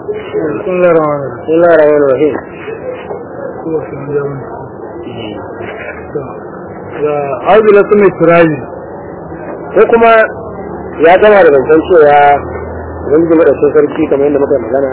بسم الله الرحمن الرحيم بسم الله الرحمن الرحيم هو في مجال عاوز لا تمي تراجي ko kuma ya gama da zancen cewa ubangiji madaukakin sarki kamar yadda muka yi magana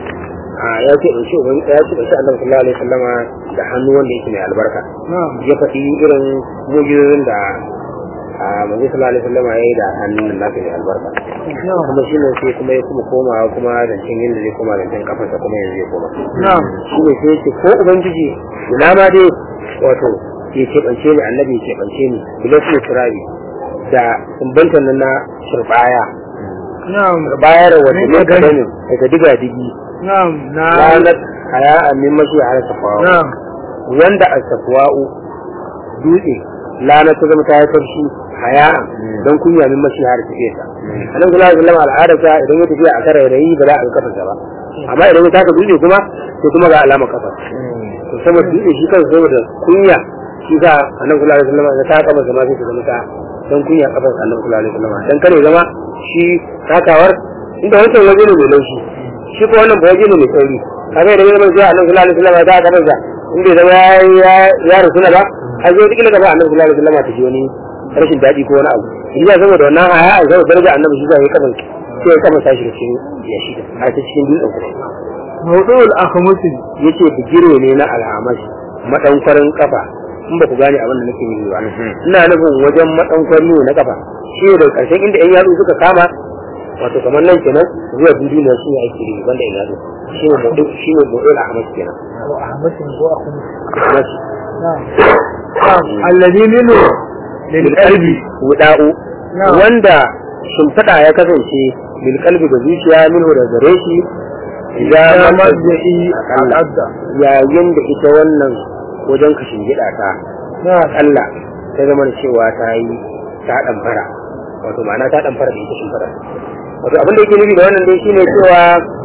a ya ce in ce ubangiji ya ce in ce annabi sallallahu alaihi wasallama da hannu wanda yake mai albarka نعم ya faɗi irin mujizozin da a manzo sallallahu alaihi wasallama ya yi da hannun nan nasa mai albarka نعم kuma shi ne sai kuma ya kuma komawa kuma zancen yadda zai koma zancen kafarsa kuma yanzu ya koma نعم shi ne sai ce ko ubangiji ina ma dai wato ya keɓance ni annabi ya keɓance ni bilasu turabi da sumbantan nan na turbaya نعم bayar wata Mai ne magana. kadamin daga diga digi نعم نعم ranar haya a min mashi a safawa نعم wanda a safawa'u dutse lana ta zama ta yi tafshi haya don kunya min mashi har tafiye ta annabi sallallahu alaihi wasallam al'adarsa idan ya tafiya a kare rayi ba za a ga kafarsa ba amma idan ya taka dutse kuma sai kuma ga alama kafa to saboda dutse shi kansa saboda kunya shi sa annabi sallallahu alaihi wasallam ya taka masa ma sai ta zama ta don kunya kafar annabi sallallahu alaihi wasallam dan kare zama shi takawar inda wancan waje ne mai laushi shi ko wannan ba waje ne mai sauri kaga idan ya zama sai annabi sallallahu alaihi wasallam ya taka kafarsa in bai zama ya ya rusuna ba har zai kila gaba annabi sallallahu alaihi wasallam ta ji wani rashin daɗi ko wani abu in ya saboda wannan haya a saboda daraja annabi shi zai kafan sai ya kafa sashi da cikin ya shi a ta cikin dutsen kuma موضوع الأخمس yace bigire ne na alhamas madankwarin kafa in ba ku gane abin da nake yi ba ina nufin wajen madankwari ne na kafa shi ne daga karshen inda yan yatsu suka kama wato kamar nan kenan zuwa dudu ne shi ne ake yi banda yan yatsu shi ne mudu shi ne mudu alhamas kenan هو أخمس هو أخمس alhamas نعم نعم الذي منه للقلب wuda'u نعم wanda shimfiɗa ya kasance bil kalbi da zuciya minhu da gare shi إذا idan مجئي الأبدع yayin da ita wannan wajen kashin gida ta نعم Allah ta zama da cewa ta yi ta ɗamfara wato ma'ana ta ɗamfara da ita shimfiɗa wato abin da yake nufi da wannan dai shine cewa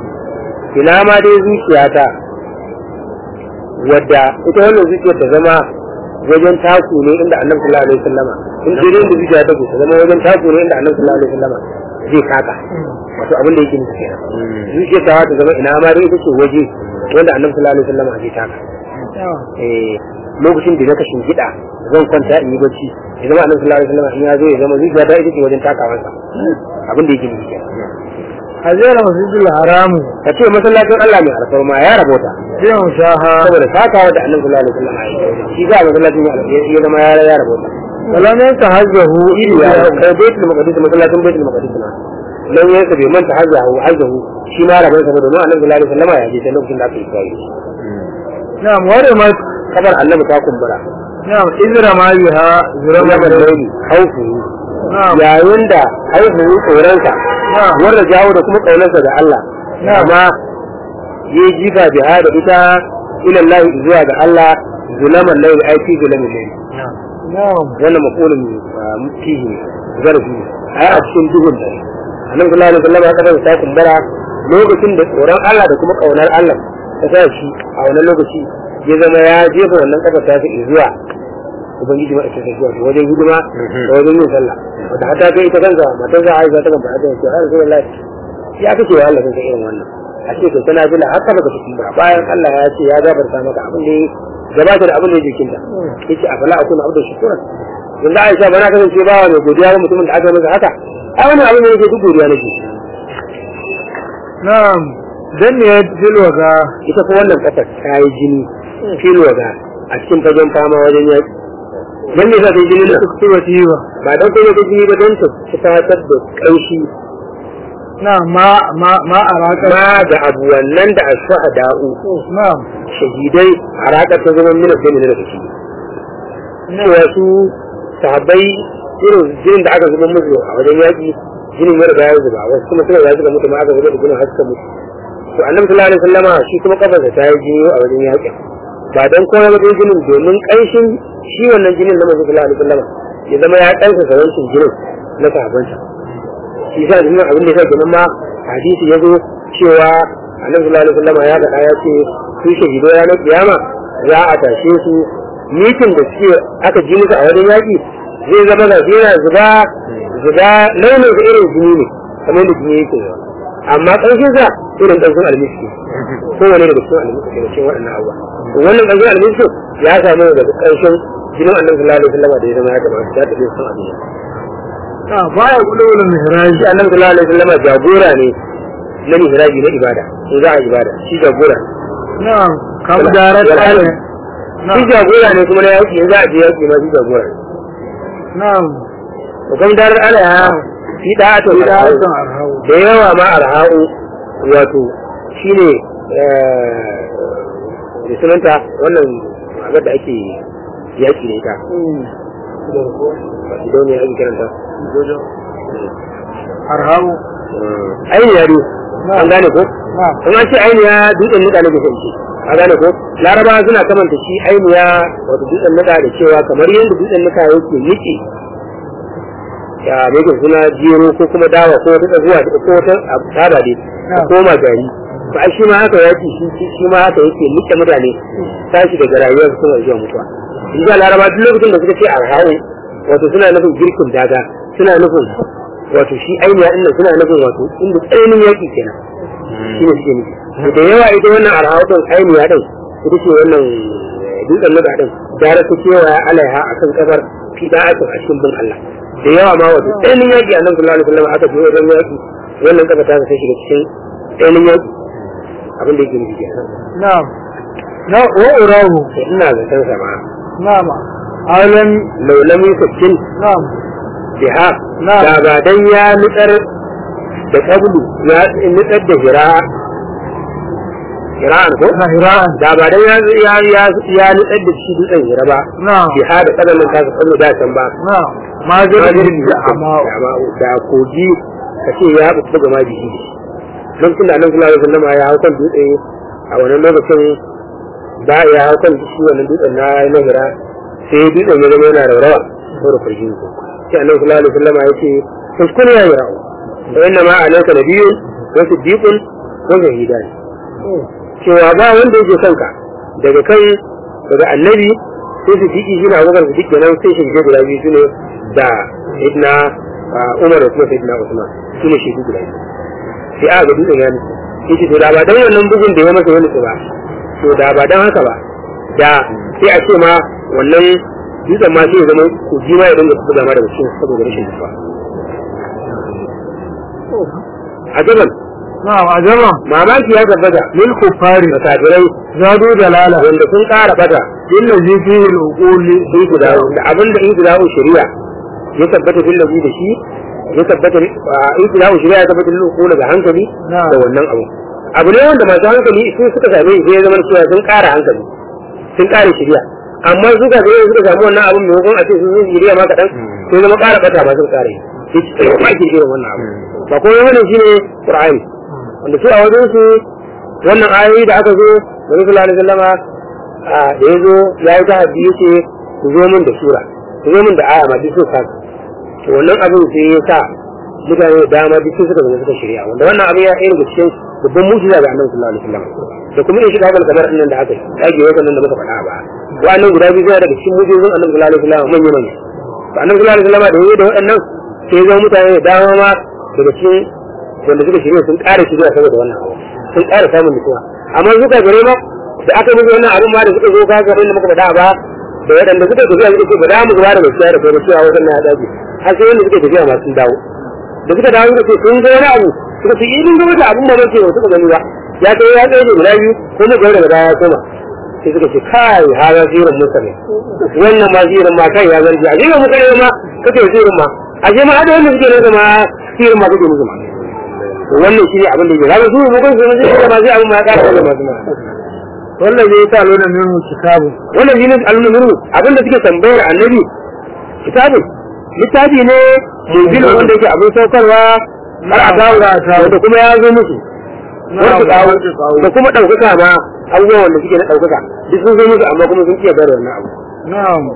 ina ma dai zuciyata wadda ita wannan zuciyar ta zama wajen taku ne inda annabi sallallahu alaihi wasallama in dai da zuciya ta ta zama wajen taku ne inda annabi sallallahu alaihi wasallama zai taka wato abin da yake nufi kenan zuciyar ta ta zama ina ma dai ita ce waje wanda annabi sallallahu alaihi wasallama zai taka نعم eh, lokacin da na kashin gida zan kwanta in yi bacci ya zama annabi sallallahu alaihi wasallam in ya zo ya zama zuciya ta ita ce wajen takawansa abin da yake nufi kenan هذا المسجد الحرام ka ce masallacin Allah mai alfarma ya rabota يوم شاها saboda takawa da annabi sallallahu alaihi wasallam ya yi shi ga masallacin ya alfarma ya zama ya ya rabota ولم ينتهزه iri ya إلا kai baitul maqdis masallacin baitul maqdis na dan yayin sa bai manta hajjahu hajjahu shi ma rabon sa domin annabi sallallahu alaihi wasallam ya je sai lokacin da aka yi kai نعم ورمت kabar annabi ta kumbura نعم إذ رمى بها rama زرما da laili haufu نعم yayin da haihuwar tsoronsa نعم wanda jawo da kuma ƙaunarsa da Allah Na'am. amma ya jifa biha da ita ilallahi zuwa ga Allah zulaman laili ai fi zulamin laili نعم wannan maqulun fihi zarfi ai a cikin duhun dare annabi sallallahu alaihi wasallam ya kada ta kumbara lokacin da tsoron Allah da kuma ƙaunar Allah ta sa shi a wannan lokaci ya zama ya jefa wannan kafa ta fi zuwa ubangiji mai ake zuwa wajen hidima da wajen yin sallah wata hata kai ita kansa matan za a yi ta gaba ta ce har zuwa lafi ya kace wa Allah kanka irin wannan a ce kai tana bila haka baka cikin ba bayan Allah ya ce ya gabarta maka abin da ya gabata da abin da ya jikinta yace a fala akuna abdu shukura yanzu Aisha bana kasance bawa mai godiya ga mutumin da aka masa haka ai wannan abin da yake duk godiya nake نعم دنيت في الوغى ita fa wannan kasar ta yi jini fil waga a cikin fagen fama wajen yaki dan ne za ta yi jini nan تكتبتيوة ba dan kuma ta jini ba don ta fitar da ƙanshi نعم ما ما ما أراك ma da abu wannan da asfaha da'u نعم shahidai a raƙar ta zama mina sai mina da shi cewa su sahabbai irin jinin da aka zuba musu a wajen yaƙi jinin ya riga ya zuba wasu kuma suna ya zuba mutu ma aka zuba da jinin haska mutu to annabi sallallahu alaihi wasallama shi kuma kafarsa ta yi jini a wajen yaƙi ba dan kowa ba dai jinin domin ƙanshin shi wannan jinin na manzo sallallahu alaihi wasallama ya zama ya ƙansa sarancin jinin na sahabbansa shi sa jinin abin da ya sa kenan ma hadisi ya zo cewa annabi sallallahu alaihi wasallama ya faɗa ya ce su shahido ranar kiyama za a tashe su mitin da suke aka ji musu a wajen yaƙi zai zama ga yana zuba zuba launin da irin jini ne kamar da jini yake yawa amma ƙanshin sa irin ƙanshin almiski kowane daga cikin almiski daga cikin waɗannan abubuwa wannan ƙanshin almiski ya samu daga ƙanshin jinin annabi sallallahu alaihi wasallam da ya zama ya gaba ya tafi sun abin na baya kulul mihraj shi annabi sallallahu alaihi wasallam jagora ne na mihraji na ibada in za a ibada shi jagora na kam darat Wala- ala shi jagora ne kuma na yaki in za a je yaki ma shi jagora ne na to kuma darar alaiha shi da ta ida asan arhau da yawa ma arha'u wato shine da sunanta wannan abin da ake yaki da ita idan ne ake kiranta arhau ainiya ne an gane ko na in an ce ainiya dutsen nika ne ke ce a gane ko laraba suna kamanta shi ainiya wato dutsen nika da cewa kamar yadda dutsen nika yake nike ya mai suna jero ko kuma dawa ko wata zuwa da ko wata abu tsada dai Na. ko koma gari to ai shi ma haka yake shi shi- shi ma haka yake nike mutane tashi daga rayuwar su suna zuwa mutuwa in ga laraba duk lokacin da suka ce arhawu wato suna nufin girkin daga suna nufin wato shi ainiya inda suna nufin wato inda tsananin yaki kenan shi ne suke nufi to da yawa ita wannan arhawatun ainiya din ita ce wannan eh, dutsen nuka din gara ta cewa alaiha akan kafar fi da'atun a cikin bin Allah da yawa ma wato tsananin yaki a nan sallallahu alaihi wasallam aka je wajen yaki wannan kafa ta sai shiga cikin tsananin yaki abin da yake nufi kenan na na wa urahu to ina zaton sa ma na ma alam laulami sakin na biha Na. da ba dan ya nutsar da kabulu ya nutsar da hira hira'an ko na hira'an da ba dan ya ya ya ya nutsar da shi dutsen hira ba na biha da kadamin ta kallo da can ba na ma Ma jirgin jirgin da da amma amma da kogi ka ce ya buɗe ga maji shi don tun da annabi sallallahu alaihi wasallam ya hau kan dutse a wannan lokacin ba ya hau kan shi wannan dutsen na na hira sai dutsen ya zama yana raurawa saboda kurjin ko sai annabi sallallahu alaihi wasallam ya ce kuskure ya yi rawa da inna ma alayka nabiyyun wa siddiqun wa shahidan cewa ba wanda yake kanka daga kai daga annabi sai su diki shi na abubakar su kenan sai shi guda biyu su ne da sayyidina ah, umar da kuma sayyidina usman su ne shi guda biyu sai aka ga dutsen ya nufi sai ce to da ba dan wannan bugun da ya masa ya nufi ba to da ba dan haka ba da sai a ce ma wannan dutsen ma sai ya zama kogi ma ya dinga buga ma daga cikin saboda rashin nufa a gaban na a jama mamaki ya tabbata lil kuffari da kafirai zadu dalala wanda sun ƙara bata illa zi fihi al-uquli sun ku dawo da abin da in ku dawo shari'a ya tabbata fil ladhi da shi ya tabbata in ku dawo shari'a ya tabbata lil uqul da hankali Na. da wannan abu abu ne wanda masu hankali sun suka same shi sai ya zama cewa sun ƙara hankali sun ƙara shari'a amma su ka zai suka samu wannan abin maimakon a ce sun yi shari'a ma kaɗan sai zama ƙara bata ba sun ƙara yi sai ma ke irin wannan abu ba kuma wani shi ne qur'ani wanda su a wajen su wannan ayoyi da aka zo da Rasulullah sallallahu alaihi wasallama a da ya zo ya yi ta hadisi yace ku zo min da sura ku zo min da aya ma duk sun kasa to wannan abin sai ya sa mutane da dama duk sun suka zama suka shirya wanda wannan abin ya ɗaya daga cikin babban mujiza ga annabi sallallahu alaihi wasallam da kuma in shiga kamar kamar nan da aka yi dage wannan da muka faɗa ba wa'annan guda biyu suna daga cikin mujizun annabi sallallahu alaihi wasallam manya manya to annabi sallallahu alaihi wasallam da yayi da waɗannan sai ya zama mutane da dama ma daga cikin wanda suka shirya sun ƙara shirya saboda wannan abu sun ƙara samun nutsuwa amma suka gare ma da aka musu wannan abin ma da suka zo ka garin da muka faɗa ba da waɗanda suka tafiya suka ce ba za mu zuba da gaskiya da kai cewa wajen ya dace har sai wanda suka tafiya ma sun dawo da suka dawo suka ce sun ga wani abu suka ce idan ga wata abin mamaki ba suka gani ba ya kai ya kai guda biyu ko mu gaba daga baya ya koma sai suka ce kai hada zirin musa ne wannan ma zirin ma kai ya zargi a zirin musa ne ma kake zirin ma a je ma hada wanda suke nesa ma zirin ma kake musu ma to wannan shi ne abin da ya zama su mu kan su ne zai ma zai abin ma ya ƙara da masu ma wannan zai sa lona minhu kitabu wannan shi ne al'umuru abinda suke tambayar annabi kitabun littafi ne munzil wanda yake abin saukarwa har a dawo wanda kuma ya zo musu wanda dawo da kuma ɗaukaka ma abubuwan wanda suke na ɗaukaka duk sun zo musu amma kuma sun iya bayar wannan abu na'am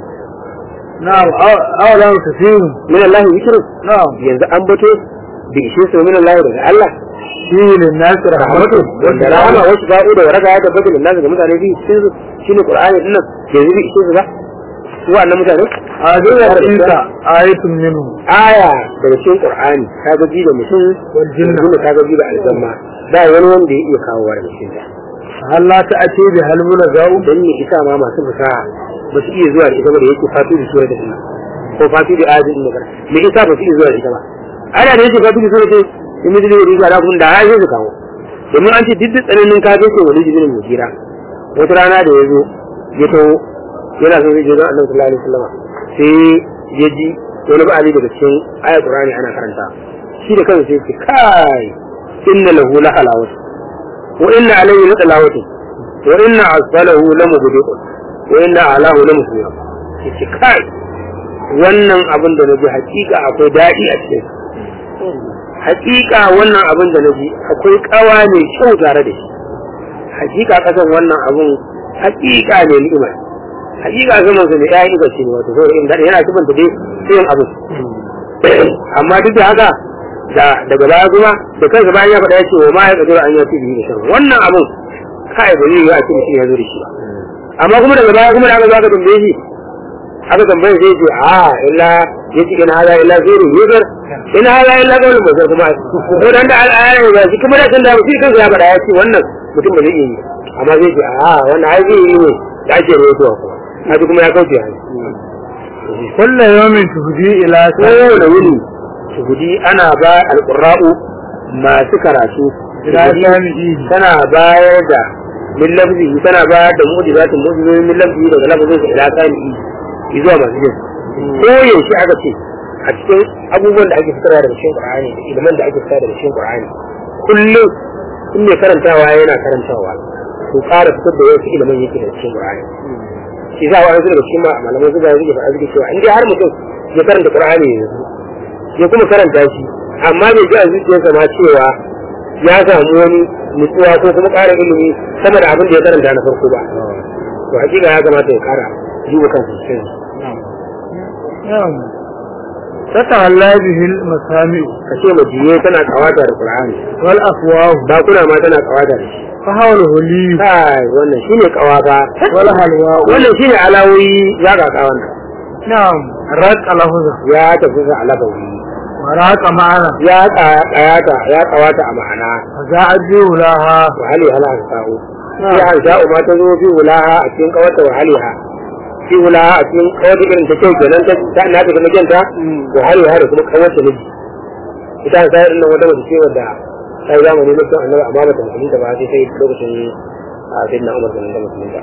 na'am awalan kasiru min Allah zikru na'am yanzu an bato bi ishe su min Allah daga Allah shi lin nas rahmatu wanda rahama wasu ba'u da waraka ya tabbata lin nasu ga mutane bi ishe su shine qur'ani dinnan yanzu bi ishe su ba su wannan mutane a zuwa insa ayatun minhu aya daga cikin qur'ani ka ga ji da mutum wal jinna jinna ka ga ji da aljanna ba wani wanda ya iya kawo wa daga cikin ta hal la ta'ati bi hal munazau dan ne isa ma masu fasaha ba su iya zuwa da ita ba da yake fatu da sura da ina ko fatu da ayatin da me isa ba su iya zuwa da ita ba ana da yake fatu da sura da in mu da riga da kun da ayi su kawo domin an ce duk da tsananin ka ce wani jibin mujira wata rana da ya zo ya taho yana son zai je don annabi sallallahu alaihi wasallam sai ya ji wani ba'ali daga cikin ayat qur'ani ana karanta shi da kansa sai ya ce kai inna lahu la halawat wa inna alayhi la talawat wa inna asfalahu la mubdiqun wa inna alahu la musbir yace kai wannan abin da naji hakika akwai dadi a cikin hakika wannan abin da naji akwai kawa mai kyau tare da shi hakika kasan wannan abin hakika ne ni'ima hakika zaman su ne ya yi gaske ne wato saboda inda yana cikin da dai yin abu amma duk da haka da daga baya kuma da kansa bayan ya faɗa ya ce wa ma ya kadura an yi fi biyu da shan wannan abin kai ba zai yi a cikin shi ya zo da shi ba amma kuma daga baya kuma da aka zo aka tambaye shi aka tambaye sai ce a illa ya ce in hada illa zai rubutar in hada illa kawai ba kuma ko dan da al'ayar ba shi kuma da kan da shi kansa ya faɗa ya ce wannan mutum ba zai iya yi amma zai ce a wannan ai zai yi ne da ake rawaitowa kuma haji kuma ya kauce hannu kullu yawmin tuhdi ila yau da wuni shuhudi ana ba alƙurra'u masu karatu ila sami'i tana bayar da min lafzi tana bayar da mu'jizatin mu'jizoyin min lafzi daga lafzin ila sami'i zuwa masu jin ko yaushe aka ce a cikin abubuwan da ake fitarwa daga cikin Qur'ani da ilimin da ake fitarwa daga cikin Qur'ani kullum in mai karantawa yana karantawa to ƙara fitar da wasu ilimin yake da cikin Qur'ani shi za a wani daga cikin malamai su ga yake faɗa suke cewa in dai har mutum ya karanta Qur'ani yanzu ya kuma karanta shi amma bai ji a zuciyarsa ma cewa ya samu wani nutsuwa ko kuma ƙara ilimi sama da abin da ya karanta na farko ba to hakika ya kamata ya ƙara duba kansa cikin na'am tatahalla bihi al-masami ka ce majiye tana kawata da Qur'ani wal afwah bakuna ma tana kawata da shi fa hawluhu li kai wannan shine kawa ba wal halwa wannan shine alawoyi ya ga kawan na'am raqa lafza ya tafi ga alabawi wa raqa ma'ana ya kayata ya kawata a ma'ana fa za'aju laha wa hali hala sa'u ya hansha'u ma ta zo fi wulaha a cikin kawata wa haliha fi wulaha a cikin kawata irin ta kyau kenan ta ta na ta kuma kyanta wa haliha da kuma kawata miji ita sai irin nan wata mace ce wadda ta yi zamani na kyau annabi amma bata musulunta ba sai sai lokacin a sai na umar da musulunta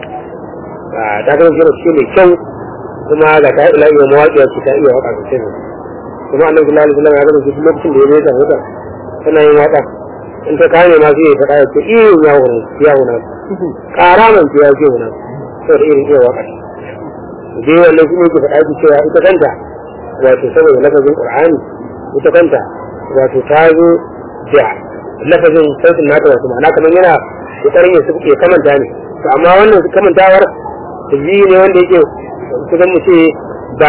ta kan jira ce mai kyau kuma ga ta ila iya mawaƙiya ce ta iya waƙa sosai ne kuma annabi sallallahu alaihi wasallam ya gaba shi lokacin da ya zai ta huta tana yin waƙa in ta kame ma sai ya faɗa ya ce iya ya wuna ya wuna ƙara man ce ya ce wuna saboda irin iya waƙa dai wannan shi ne ke faɗa ki cewa ita kanta wato saboda lafazin qur'ani ita kanta wato ta zo da lafazin sautin nata wato ma'ana kamar yana kokarin ya suke kamanta ne to amma wannan kamantawar ji ne wanda yake kusan mu ce ba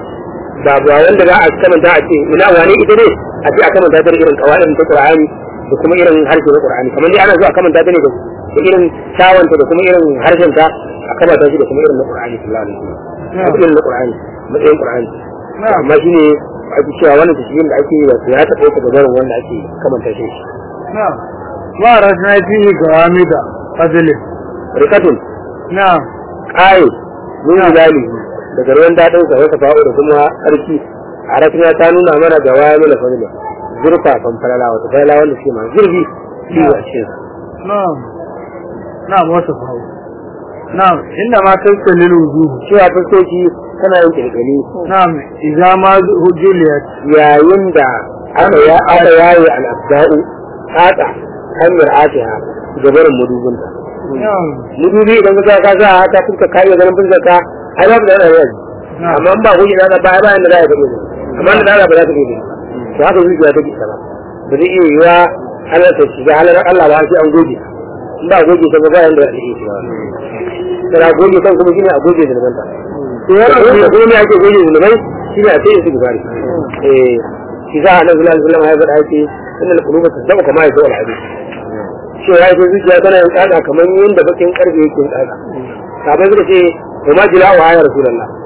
ba ba wanda za a kamanta a ce ina wane ita ne a ce a kamanta ta da irin kawaidin ta Qur'ani da kuma irin harshe na Qur'ani kamar dai ana zuwa a kamanta ta ne da irin tawanta da kuma irin harshen ta a kamanta shi da kuma irin na Qur'ani sallallahu alaihi wasallam da irin na Qur'ani matsayin Qur'ani amma shine ake cewa wannan tashiyin da ake yi wato ya taɓa ta gabarin wanda ake kamanta shi na'am wa rajna fihi gawamida fadli rikatun na'am ƙaye mun zali daga ruwan daɗin sa wata fa'o da kuma ƙarfi a rafina ta nuna mana da waya mana fadila zurfafan falala wata falala wanda suke masu zurfi shi a cikin sa na'am na'am wata fawo na'am inda ma tattalil wujuh cewa fuskoki tana yin kirkiri na'am idza ma hujuliyat yayin da aka ya aka yaye al-abda'u tsatsa hanyar atiha gabarin mudubunta na'am mudubi idan ka ka sa ta fuska ka iya ganin fuskar ka ai babu da yana yanzu amma in ba goge na ba ba inda za ka gani amma da Allah ba za ka gani to haka zuciya take ta ba ba zai iya yiwa Allah ta shiga halar Allah ba sai an goge in ba goge ta ba ba yanda za ka iya shiga kana goge kan kuma shine a goge zulman ta to yana da kuma me ake goge zulmai shine a sai su gubari eh shi za a nan zulal zulal ya faɗa ce innal quluba tasdabu kama yasau al-hadith cewa ya ce zuciya tana yin tsada kamar yadda bakin karfe yake yin tsada sabai suka ce wa ma jila wa ya rasulullah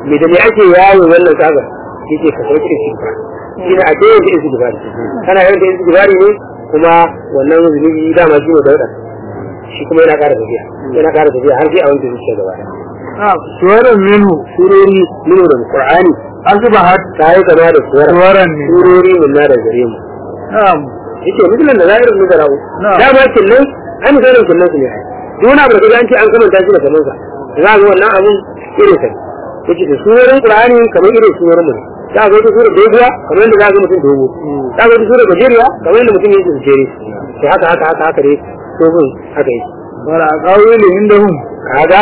me da me ake yawo wannan kaga yake ka sauke da shi ba shi ne a ce yake isi gibari kana yin da isi gibari ne kuma wannan zunubi dama shi ne dauda shi kuma yana ƙara tafiya yana ƙara tafiya har sai a wanke zuciya gaba ɗaya na'am suwaran minhu surori nuna da qur'ani asbahat ta yi kama da suwar suwaran min surori mun na da gare mu na'am yake mutumin da zahirin mu da rawu Na'am. dama kinnan an misalin kinnan su ne ai duk wani abu da kaga an ce an kamanta shi da kaman sa za ga wannan abun irin sa ne. yake da surorin qur'ani kamar irin surorin mu ne za ga wata sura doguwa kamar yadda za ga mutum dogo za ga wata sura gajeriya kamar yadda mutum yake gajere sai haka haka haka haka dai dogon haka yake wala aqawilu indahum kaga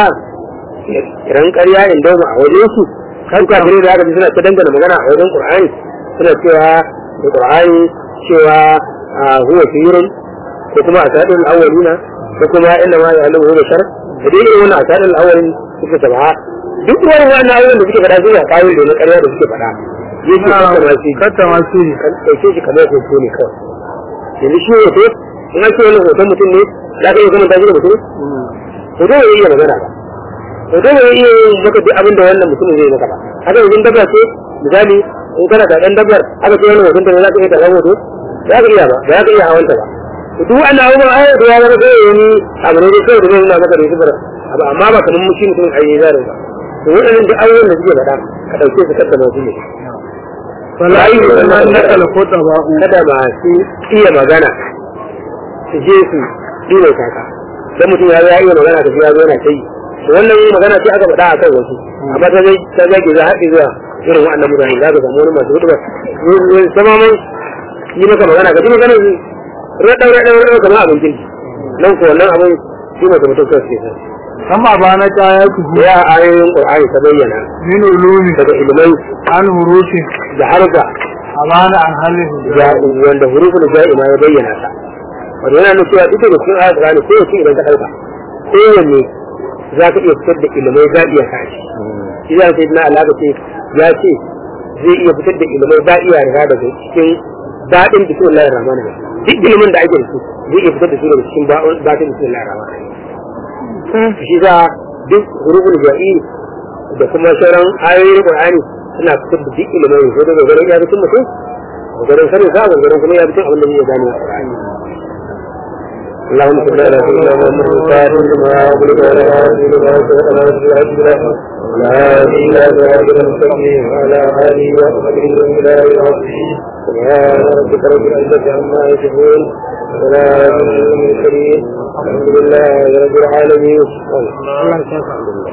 kiran ƙarya inda mu a wajen su kan kafirai da aka ji suna ta dangana magana a wajen qur'ani suna cewa da qur'ani cewa a huwa sirrun ko kuma asadul awwalina ko kuma inna ma ya'lamu huwa bashar da dai irin wannan asadul awwalin suka tabaha duk wani wannan ayoyin da suke faɗa su ya kawo da na ƙarya da suke faɗa yake kanta ma shi katta masu ne kan ɗauke shi kamar hoto ne kawai yanzu shi hoto in an ce wannan hoton mutum ne za ka iya kamanta shi da mutum hoto bai iya magana ba hoto bai iya yin maka duk abin da wannan mutumin zai maka ba haka yanzu dabba ce misali in kana da ɗan dabbar aka ce wannan hoton ta ne za ka iya karɓar hoto za ka iya ba ba za ka iya hawanta ba to duk wannan abubuwan ai da ya zama sai wani abu ne kawai da zai nuna maka da sifar abu amma ba kamar mushi mutum a yi zarin ba to waɗannan duk abubuwan da suke faɗa ka ɗauke su kasta masu ne fala yi na nakal kota ba'u kada masu iya magana su je su ɗiwa kaka dan mutum ya zo ya iya magana da shi ya zo yana kai wannan magana ce aka faɗa a kan wasu amma ta zai ta zage za haɗe zuwa irin waɗannan mutane za ka samu wani masu hudu ba sama man yi maka magana ka ji magana su raɗau raɗau raɗau kamar abin kirki nan ko wannan abin shi ne mutum kawai suke san amma ba na kaya ku ya ayoyin ƙur'ani ta bayyana min ulumi daga ilimai an hurufin da harga amana an halin ya wanda hurufin ja'ima ya bayyana ta wato yana nuna cewa ita da cikin ayat Qur'ani ko yace idan ka dauka kowanne za ka iya fitar da ilimai za iya sa shi shi za sai na alaka ce ya ce zai iya fitar da ilimai ba iya riga daga cikin daɗin bismillahir rahmanir rahim duk ilimin da ake da su zai iya fitar da su daga cikin daɗin bismillahir rahmanir rahim shi za duk hurufin ja'i da kuma sauran ayoyin Qur'ani suna fitar da duk ilimai ko daga garin ya mutum mutum garin sanin sa garin kuma ya mutum abin da zai gane a Qur'ani اللهم صل على سيدنا محمد الفاتح لما أغلق ولا هادي لما سبق على رسول الله ولا هادي إلى صراط المستقيم وعلى آله وصحبه وسلم العظيم سبحان ربك رب العزة عما يصفون وسلام على المرسلين الحمد لله رب العالمين Allah ya saka